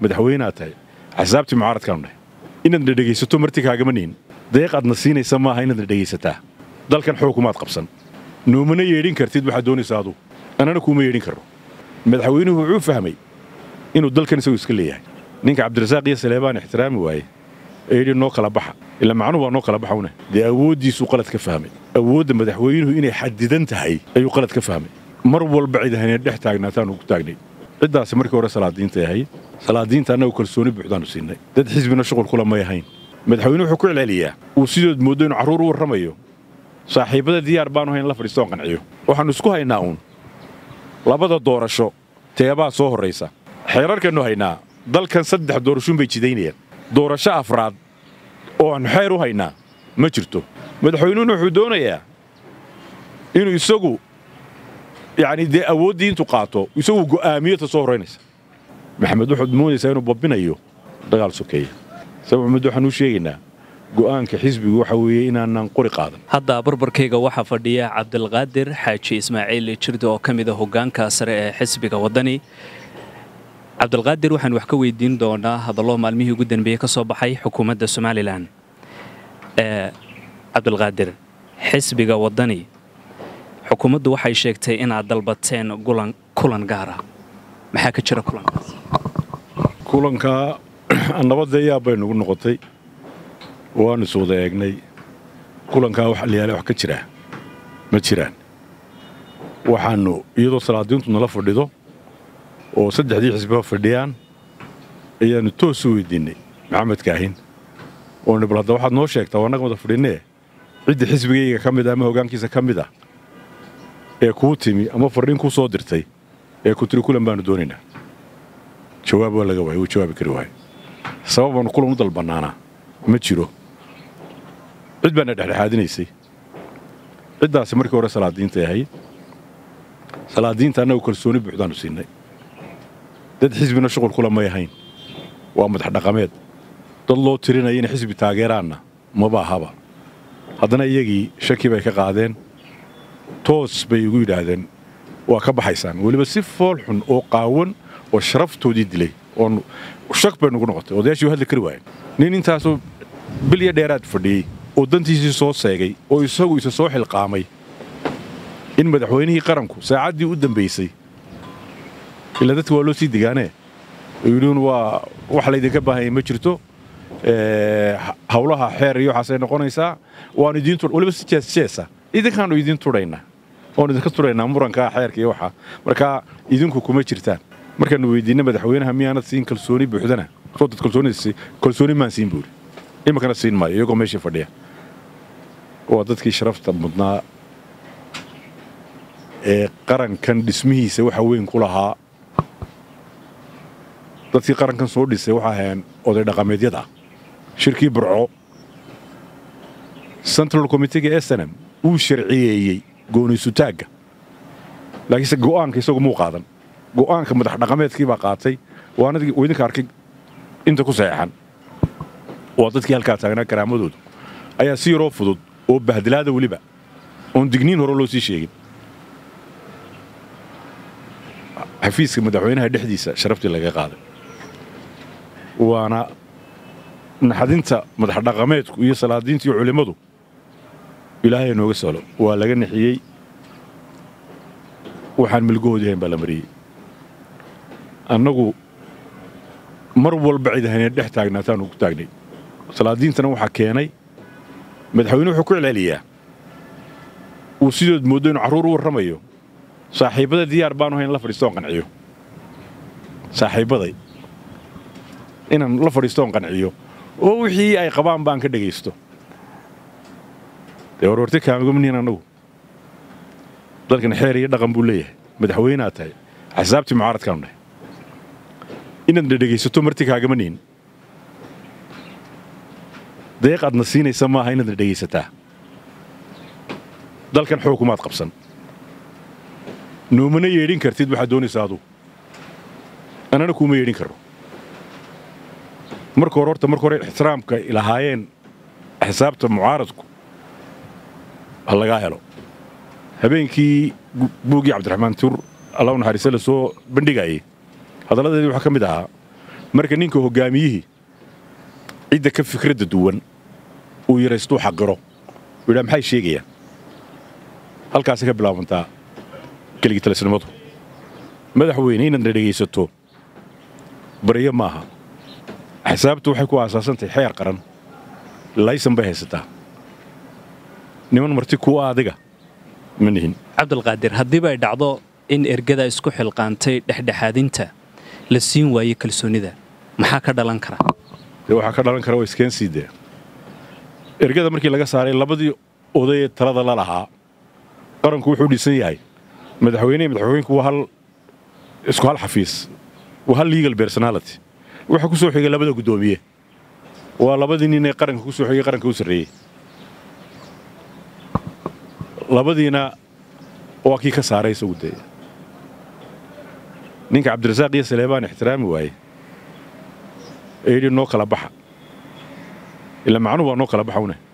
madaxweyneaad tahay axsaabtii mucaaradkaanu nahay inaadna dhegaysato marti kaagama niin deeqaadna siinaysa maaha inaadna dhegaysataa dalkan xukumaad qabsan noomana yeedhin kartid waxaad doonaysa adu annana kuuma yeedhin karro madaxweynuhu wuxuu fahmay inuu dalkan isagu iska leeyahay ninka cabdirasaaq iyo saleebaan ixtiraami waaye ee yidhi noo kala baxa ila macnuhu waa noo kala baxawne dee awooddiisuu qalad ka fahmay awoodda madaxweynuhu inay xadidan tahay ayuu qalad ka fahmay mar walba cid ahayneen dhex taagnaataan ugu taagnay ciddaasi markii hore salaadiintay ahayd salaadiinta annagu kalsooni buuxdaanu siinay dad xisbina shuqul kula may ahayn madaxweynuhu wuxuu ku celceliyaa uu sidood mooddo inuu carruur u warramayo saaxiibbada diyaar baanu hayn la fadhiistoon qanciyo waxaannu isku haynaa uun labada doorasho teebaa soo horraysa xeerarkannu haynaa dalkan saddex doorashuun bay jidaynayaan doorasho afraad oo aannu xeer u haynaa ma jirto madaxweynuhuna wuxuu doonayaa inuu isagu yacni dee awooddii intuu qaato isagu go'aamiyo ta soo horraynaysa maxamed waxaad moodaysaa inuu babbinayo dagaal sokeeya sabab maxamed waxaan u sheegaynaa go'aanka xisbigu waxa weeye inaanan qori qaadan hadda barbarkayga waxaa fadhiya cabdilqaadir xaaji ismaaciil jirdi oo ka mid a hoggaanka sare ee xisbiga waddani cabdilqaadir waxaan wax ka weydiin doonaa hadallo maalmihii ugu dambeeyey ka soo baxay xukuumadda somalilan cabdilqaadir xisbiga waddani xukuumaddu waxay sheegtay inaad dalbateen kulan gaara maxaa ka jira kulankaas kulankaa nabadda yaab bay nagu noqotay waannu is wada eegnay kulankaa wax layaale wax ka jiraa ma jiraan waxaannu iyadoo salaadiintu nala fadhido oo saddexdii xisbiba fadhiyaan ayaannu toos u weydiinnay maxamed kaahin oo nibal hadda waxaad noo sheegtaa waa annaga wada fadhinnee cidda xisbigayga ka mid ah ama hoggaankiisa ka mid ah ee kuu timi ama fadhiin kuu soo dirtay ee ku tiri kulan baannu doonaynaa jawaab waa laga waayay wuu jawaabi kari waaye sabab baannu kulan u dalbannaanaa ma jiro cid baana dhexdhexaadinaysay ciddaasi markii hore salaadiintay ahayd salaadiinta annagu kalsooni buuxdaannu siinay dad xisbina shuqul kula may ahayn waa madax dhaqameed dad loo tirinaya inay xisbi taageeraanna maba ahaba haddana iyagii shaki bay ka qaadeen toos bay igu yidhaahdeen waa ka baxaysaan weliba si fool xun oo qaawan oo sharaftoodii dilay oon shak bay nugu noqotay odayaashii hadli kari waayeen nin intaasoo bilya dheeraad fadhiyey oo dantiisii soo seegay oo isagu isa soo xilqaamay in madaxweynihii qaranku saacaddii u dambaysay ilaa dadka waa loo sii digaanee yidhiin waa wax laydinka baahanya ma jirto hawlaha xeer iyo waxaasay noqonaysaa waanu idiin weliba si jeesjeesa idinkaannu idiin tudhaynaa waanu idinka tudhaynaa murankaa xeerka iyo waxa markaa idinku kuma jirtaan markaannu weydiinna madaxweynaha miyaanad siin kalsooni buuxdana soo dad kalsoonidasi kalsooni maan siin buuri iminkana siin maayo iyagoo meeshii fadhiya waa dadkii sharafta mudnaa ee qarankan dhismihiisa waxa weyn ku lahaa dadkii qarankan soo dhisay waxaa ahayn oday dhaqameedyada shirkii burco central commitega snm wuu sharciyeeyey gooniisutaagga laakiinse go'aanka isagu muu qaadan go'aanka madax dhaqameedkii baa qaatay waana idinka arkay inta ku saxeexan waa dadkii halkaa taagnaa karaamadoodu ayaa si yaroo fudud oo bahdilaada weliba oon digniin hore loo sii sheegin xafiiska madaxweynaha dhexdiisa sharaftii laga qaaday waana naxdinta madax dhaqameedku iyo salaadiinta iyo culimmadu ilaahay nooga salo waa laga nixiyey waxaan milgahoodii hayn baa la mariyey annagu mar walba cid ahayneen dhex taagnaataan ugu taagnay salaadiintana waxaa keenay madaxweyne wuxuu ku celceliyaa uu sidood mooddo inuu carruur u warramayo saaxiibbada diyaar baanu hayn la fadhiistoon qanciyo saaxiibbaday inaan la fadhiistoon qanciyo oo wixii ay qabaan baan ka dhegaysto dee warwarti kaamigumniin annagu dalkan xeer iyo dhaqan buu leeyahay madaxweyneaad tahay axsaabtii mucaaradkaanu nahay inaadna dhegaysato marti kaagama niin deeqaadna siinaysa maaha inaadna dhegaysataa dalkan xukumaad qabsan noomana yeedhin kartid waxaad doonaysa adu annana kuuma yeedhin karro marka hore horta marka hore ixtiraamka lahaayeen xisaabta mucaaradku ha lagaa helo habeenkii buuggii cabdiraxmaan tuur allah u naxariise la soo bandhigayey hadalladeedii waxaa ka mid ahaa marka ninka hoggaamiyihii cidda ka fikradda duwan uu yaraystuu xaqiro uu yidhaha maxay sheegayaan halkaasay ka bilaabantaa keligii talisnimadu madaxweyne inaad na dhegaysato baryo maaha xisaabtu waxay ku aasaasantahay xeer qaran laysan bay haysataa niman marti kuwa adiga ma nihin cabdulqaadir haddiiba ay dhacdo in ergada isku xilqaantay dhexdhexaadinta la siin waaye kalsoonida maxaa ka dhalan kara dee waxaa ka dhalan kara waa iskeensi dee ergada markii laga saaray labadii oday ee talada la lahaa qaranku wuxuu dhisan yahay madaxweynehi madaxweyinku waa hal isku hal xafiis waa hal legal personality waxa ku soo xigay labada guddoomiye waa labadii nin ee qaranka ku soo xigay qaranka u sarreeyey labadiina waa kii ka saaray isagu dee ninka cabdirasaaq iyo saleebaan ixtiraami waaye ee yidhi noo kala baxa ila macnuhu waa noo kala baxa une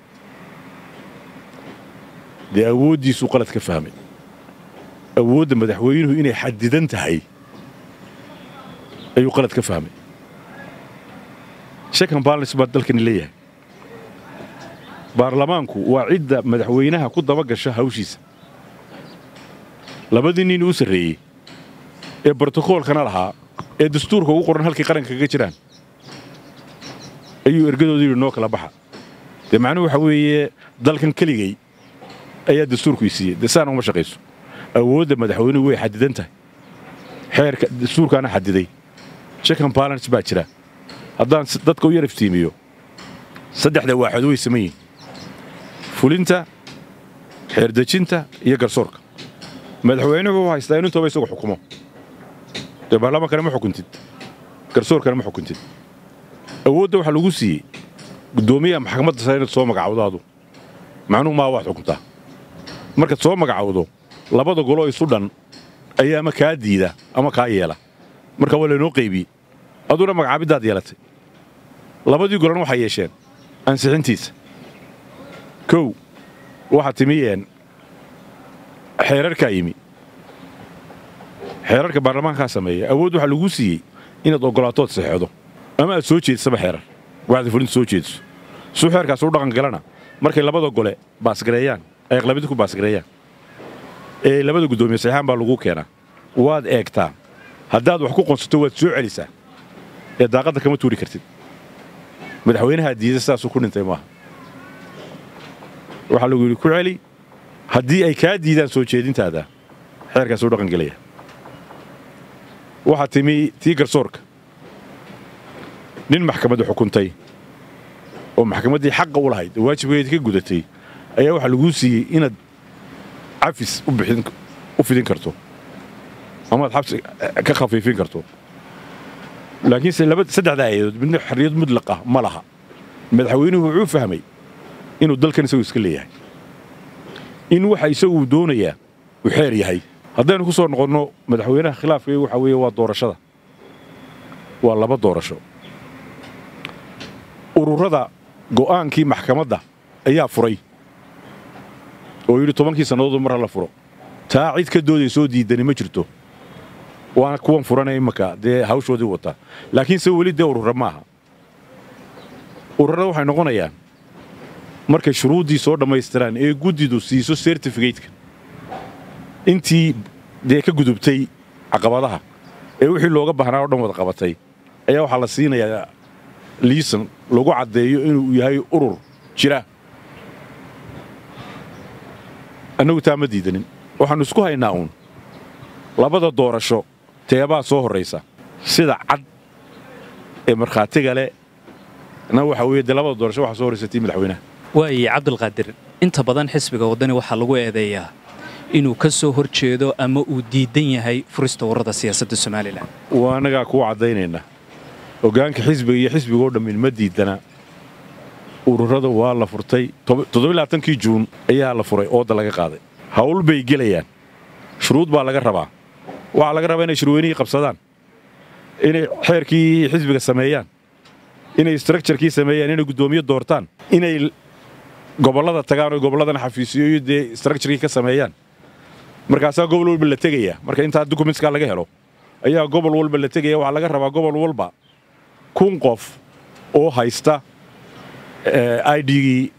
dee awooddiisuu qalad ka fahmay awoodda madaxweynuhu inay xadidan tahay ayuu qalad ka fahmay shekan balans baa dalkani leeyahay baarlamaanku waa cidda madaxweynaha ku daba gasha hawshiisa labadii nin uu sarreeyey ee brotokoolkana lahaa ee dastuurka ugu qoran halkay qaranka kaga jiraan ayuu ergadooda yidhi noo kala baxa dee macnuhu waxa weeye dalkan keligay ayaa dastuurku i siiyey dee saan uma shaqayso awoodda madaxweynuhu way xadidan tahay xeerka dastuurkaana xadiday shekan balans baa jira haddaan dadka u yar iftiimiyo saddexda waaxood way saman yihin fulinta xeerdejinta iyo garsoorka madaxweynuhu wuxuu haystaa in intooba isagu xukumo dee baarlamaankana ma xukuntid garsoorkana ma xukuntid awoodda waxaa lagu siiyey guddoomiyaha maxkamadda sare inaad soo magacawdo adu macnuhu maa waad xukuntaa markaad soo magacawdo labada goloo isu dhan ayaa ama kaa diida ama kaa yeela marka waa laynoo qaybiyey aduna magacaabiddaad yeelatay labadii golan waxay yeesheen ansixintiisa kow waxaa timiyeen xeerarkaa yimi xeerarka baarlamaankaa sameeya awood waxaa lagu siiyey inaad oggolaatood saxeexdo ama aad soo jeedisaba xeerar waxda fulinta soo jeediso suu xeerkaas u dhaqan galana markay labada gole baasgareeyaan ay aqlabiyada ku baasgareeyaan ee labada guddoomiye saxeexaan baa lagu keenaa waad eegtaa haddaad wax ku qonsato waad soo celisaa ee daaqadda kama tuuri kartid madaxweynahaa diida sidaasuu ku dhintay maaha waxaa lagu yidhi ku celi haddii ay kaa diidaan soo jeedintaada xeerkaasuu dhaqan gelaya waxaa timi tii garsoorka nin maxkamadda xukuntay oo maxkamaddii xaqa u lahayd oo waajibkeedii ka gudatay ayaa waxaa laguu siiyey inaad cafis u fidin karto amaad xabsi ka khafiifin karto laakiinse saddexda ayadood midna xorriyad mudlaq ah ma laha madaxweynuhu wuxuu fahmay inuu dalkan isagu iska leeyahay in waxa isagu doonayaa uu xeer yahay haddaynu ku soo noqonno madaxweynaha khilaafka waxa weeye waa doorashada waa laba doorasho ururada go'aankii maxkamadda ayaa furay oo yidhi tobankii sannadood mar ha la furo taa cid ka dooday soo diidani ma jirto waana kuwan furanaya imaka dee hawshoodii wata laakiinse weli dee urura maaha ururada waxay noqonayaan markay shuruuddii soo dhammaystiraan ee guddidu siiso sertifikateka intii dee ka gudubtay caqabadaha ee wixii looga baahnaa o dhan wada qabatay ayaa waxaa la siinayaa liisan lagu caddeeyo inuu yahay urur jira annagu taa ma diidanin waxaannu isku haynaa uun labada doorasho teebaa soo horraysa sida cad ee markhaatiga leh na waxa weeye dee labada doorasho waxaa soo horraysatay madaxweynaha waaye cabdulqaadir inta badan xisbiga waddani waxaa lagu eedeeyaa inuu ka soo hor jeedo ama uu diidan yahay furista ururada siyaasadda somalilan waa annagaa kuu caddaynaynaa hoggaanka xisbiga iyo xisbigoo dhammin ma diidana ururada waa la furtay toddobailabaatankii juun ayaa la furay ooda laga qaaday hawl bay gelayaan shuruud baa laga rabaa waxaa laga rabaa inay shirweynihii qabsadaan inay xeerkii xisbiga sameeyaan inay structurekii sameeyaan inay guddoomiye doortaan inay gobollada tagaan oo gobolladana xafiisiyo iyo dee structurekii ka sameeyaan markaasaa gobol walba la tegaya marka intaa dokumentskaa laga helo ayaa gobol walba la tegaya waxaa laga rabaa gobol walba kun qof oo haysta idgii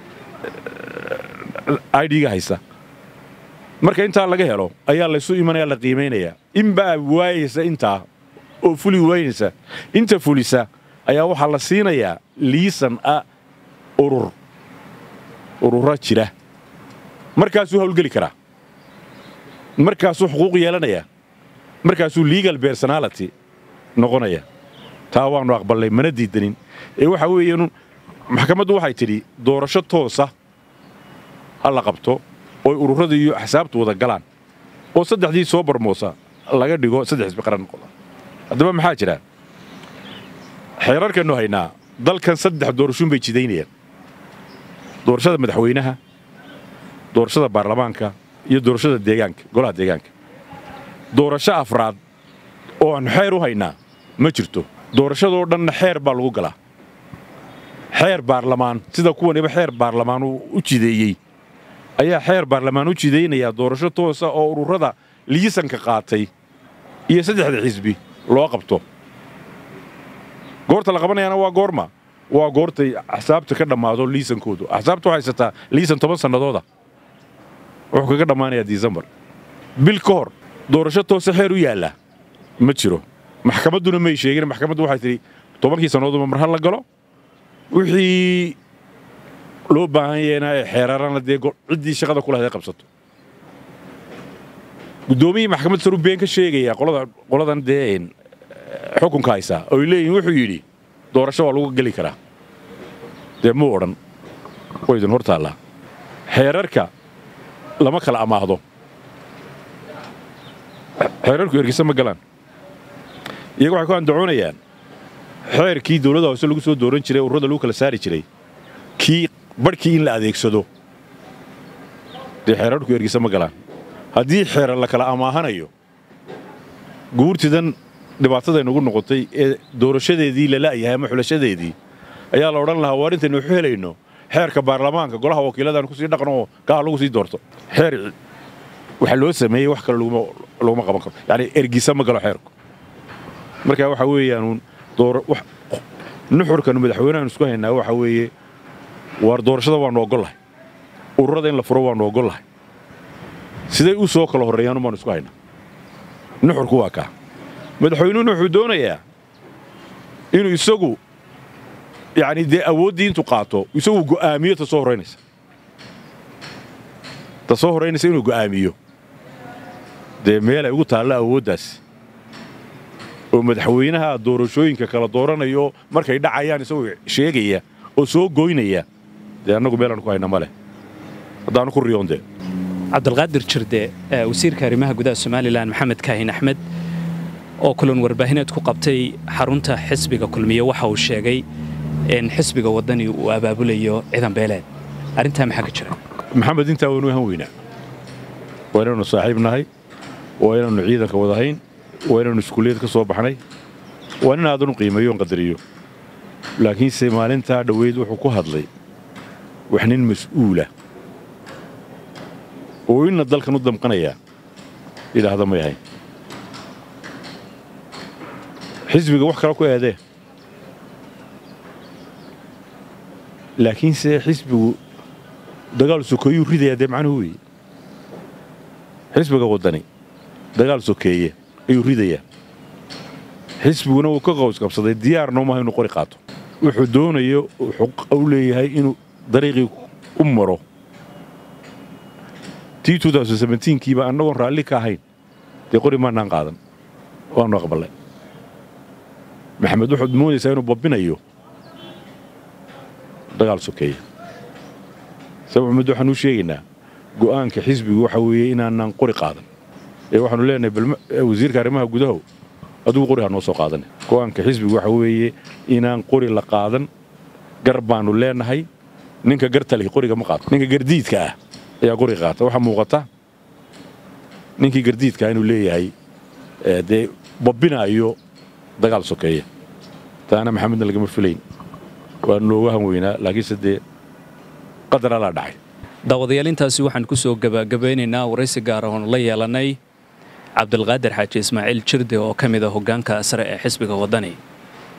idga haysta marka intaa laga helo ayaa laysu imanaya la qiimaynayaa inbaa waayaysa intaa oo fuli waynaysa inta fulisa ayaa waxaa la siinayaa liisan ah urur urura jira markaasuu hawlgeli karaa markaasuu xuquuq yeelanayaa markaasuu legal personality noqonaya taa waannu aqbalnay mana diidanin ee waxaa weeye maxkamaddu waxay tidhi doorasho toosa ha la qabto ooy ururada iyo axsaabtu wada galaan oo saddexdii soo barmoosa laga dhigo saddex isbi qaran noqda haddaba maxaa jira xeerarkannu haynaa dalkan saddex doorashuun bay jidaynayaan doorashada madaxweynaha doorashada baarlamaanka iyo doorashada deegaanka golaha deegaanka doorasho afraad oo aan xeer u haynaa ma jirto doorashadoo dhanna xeer baa lagu galaa xeer baarlamaan sida kuwaniba xeer baarlamaan u jideeyey ayaa xeer baarlamaan u jidaynayaa doorasho toosa oo ururada liisanka qaatay iyo saddexda xisbi loo qabto goorta la qabanayaana waa goorma waa goortay axsaabta ka dhammaado liisankoodu axsaabta waxay haysataa liisan toban sannadooda wuxuu kaga dhammaanayaa disembar bil ka hor doorasho toose xeer u yaalla ma jiro maxkamadduna may sheegin maxkamaddu waxay tidhi tobankii sannadooduma mar ha la galo wixii loo baahan yahayna ee xeerarana dee ciddii shaqada ku lahayd ay qabsato guddoomiyii maxkamadda saru been ka sheegayaa qoladan dee xukunka haysaa oy leeyihin wuxuu yidhi doorasho waa lagu geli karaa dee muu odhan way idin hor taallaa xeerarka lama kala amaahdo xeerarku ergisa ma galaan iyaga waxay ku andacoonayaan xeerkii dawladda hoose lagu soo dooran jiray ururada lagu kala saari jiray kii badhkii in la adeegsado dee xeerarku ergisa ma galaan haddii xeerar la kala amaahanayo guurtidan dhibaatadaynugu noqotay ee doorashadeedii lala'yahay ama xulashadeedii ayaa la odhan lahaa waar intaynu waxu helayno xeerka baarlamaanka golaha wakiiladaan kusii dhaqanoo gaha lagu sii doorto xeer waxaa loo sameeyey wax kale laguma qaban karo yacni ergisa ma galo xeerku marka waxaa weeyaanuun nuxurkan madaxweynehan isku haynaa waxaa weeye waar doorashada waannu ogollahay ururada in la furo waannu ogollahay siday u soo kala horreeyaan baanu isku haynaa nuxurku waa kaa madaxweynuhuna wuxuu doonayaa inuu isagu yacni dee awooddii intuu qaato isagu go'aamiyo ta soo horraynaysa ta soo horraynaysa inuu go'aamiyo dee meel ay ugu taallo awooddaas oo madaxweynaha doorashooyinka kala dooranayo markay dhacayaan isagoo sheegaya oo soo goynaya dee annagu meelaan ku hayna ma leh haddaanu ku riyoon dee cabdilqaadir jirde wasiirka arrimaha gudaha somalilan maxamed kaahin axmed oo kulan warbaahineed ku qabtay xarunta xisbiga kulmiye waxa uu sheegay in xisbiga waddani uu abaabulayo ciidan beeleed arrintaa maxaa ka jira maxamed intaa waynu han weynaa waa inaynu saaxiib nahay waa inaynu ciidanka wadahayn waa inaynu iskuulliyad ka soo baxnay waa nin aadan u qiimeeyo on qadariyo laakiinse maalintaa dhoweyd wuxuu ku hadlay wax nin mas'uula oo inna dalkan u damqanayaa yidhaahda may ahayn xisbiga wax kale ku eedee laakiinse xisbigu dagaal sokeeyuu ridayaa dee macnuhu weeye xisbiga waddani dagaal sokeeye ayuu ridayaa xisbiguna wuu ka qowsqabsaday diyaarna umaha inuu qori qaato wuxuu doonayo wuxuu u leeyahay inuu dariiqii u maro tii kiiba annagoon raalli ka ahayn dee qori maannaan qaadan waannu aqballay maxamed wuxuud moodaysaa inuu babbinayo dagaal sokeeya sabab maxamed waxaan u sheegaynaa go'aanka xisbigu waxa weeye inaanaan qori qaadan ee waxaanu leenahay wasiirka arrimaha gudahow adigu qori ha noo soo qaadan go'aanka xisbigu waxa weeye inaan qori la qaadan gar baannu leenahay ninka gartalihi qoriga ma qaato ninka gardiidka ah ayaa qoriga qaata waxaa muuqata ninkii gardiidkaa inuu leeyahay dee babbinaayo dagaal sokeeya taana maxamedna lagama filayn waa nooga han weynaa laakiinse dee qadar alaa dhacay daawadayaal intaasi waxaan ku soo gabagabeynaynaa waraysi gaar ahoonu la yeelannay cabdilqaadir xaaji ismaaciil jirde oo ka mid a hoggaanka sare ee xisbiga waddani